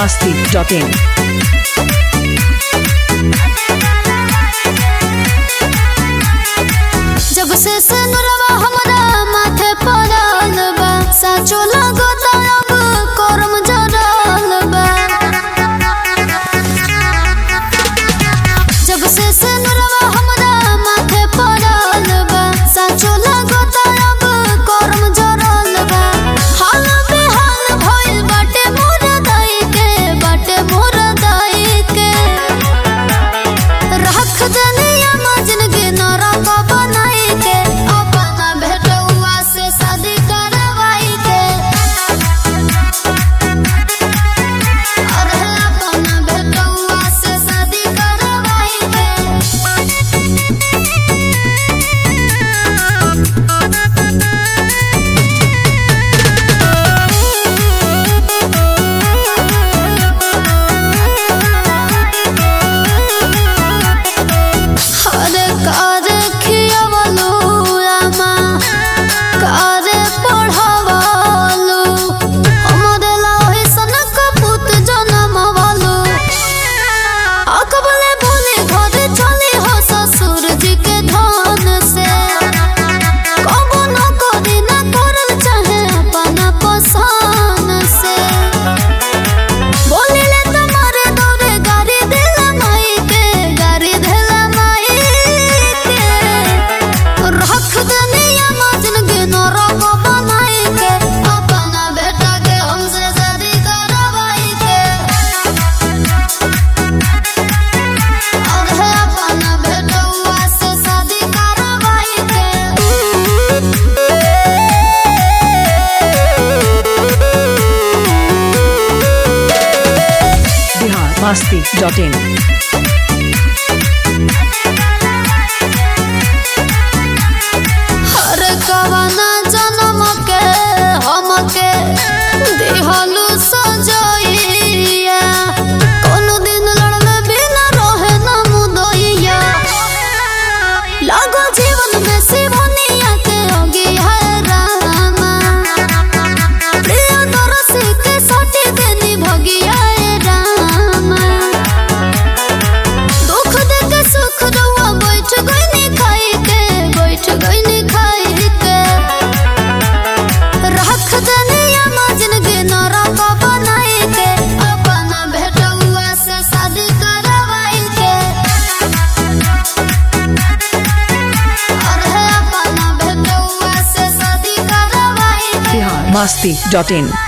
masti.in. जब से सनुरवा हमरा माथे पड़ल बा साचो लगता अब करम जरल बा जब से सनुरवा हमरा माथे पड़ल बा साचो लगता अब करम जरल बा हाल बेहाल भइल बाटे मोर दाई के बाटे मोर दाई के रख दनिया मजन के नरक बनाई के अपना भेटुआ से शादी करवाई के अरे अपना भेटुआ से शादी करवाई के हरे कारे खियावलू आमा कारे पढ़ावलू हमरे लाही सनक पुत जनमवलू अकबले भूले घर चली हो ससुर जी के धन से कबो न करी न करल चाहे अपना पसंद से बोलिले तुम्हारे दौरे गाड़ी दिला माई के गाड़ी दिला माई के रख दनिया मजन के नरक बनाई के अपना बेटा के हमसे शादी करवाई के और है अपना बेटुआ से शादी करवाई Bihar masti.in. हर कवना जन्म के हमके दिहलु सजइया कोनो दिन लड़ले बिना रहे न मुदइया लागो जीवन में सिवनिया के होगी है रामा प्रिय दरसी के सटी देनी भगिया ए रामा दुख देख सुख रउआ बैठ गइनी खाई के बैठ गइनी खाई के रख दनिया मजन के नरक बनाई के अपना भेटुआ से शादी करवाई के और है अपना भेटुआ से शादी करवाई के Bihar masti.in.